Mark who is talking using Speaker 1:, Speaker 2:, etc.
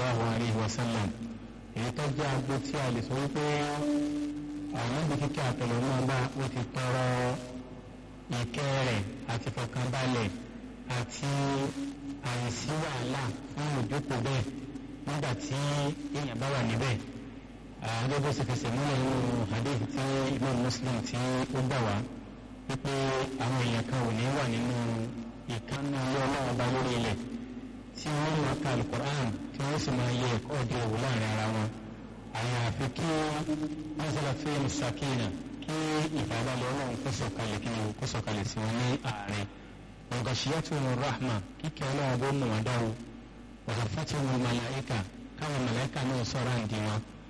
Speaker 1: sallallahu alayhi wa sallam èyí tó jẹ́ agbo tí a lè sọ wípé àwọn ibi kíkẹ́ àtọ̀lọ́ náà bá ó ti tọrọ ìkẹ́ rẹ̀ àti fọkànbalẹ̀ àti àìsí wàhálà fún ìjókòó bẹ́ẹ̀ nígbà tí èèyàn bá wà níbẹ̀ àádọ́ bó ṣe fẹsẹ̀ múlẹ̀ nínú hadith tí Imam Muslim tí ó gbà wá wípé àwọn èèyàn kan ò ní wà nínú ìkànnì ilé ọlọ́run ọba lórí ilẹ̀ tí wọ́n máa ka alukur'an tí wọ́n sì máa yẹ ẹ̀kọ́ ọdẹ òwò láàrin ara wọn àyàfi kí wọ́n sọ̀rọ̀ fún sakina kí ìfàbalẹ̀ ọlọ́run kó sọ̀kalẹ̀ kí wọ́n kó sọ̀kalẹ̀ sí wọn ní àárín ọ̀gàṣíyàtò wọn rahma kíkẹ́ ọlọ́run bó mú wọn dáwọ́ ọ̀gàfàtì wọn màláìka káwọn màláìka náà sọ̀rọ̀ àǹdí wọn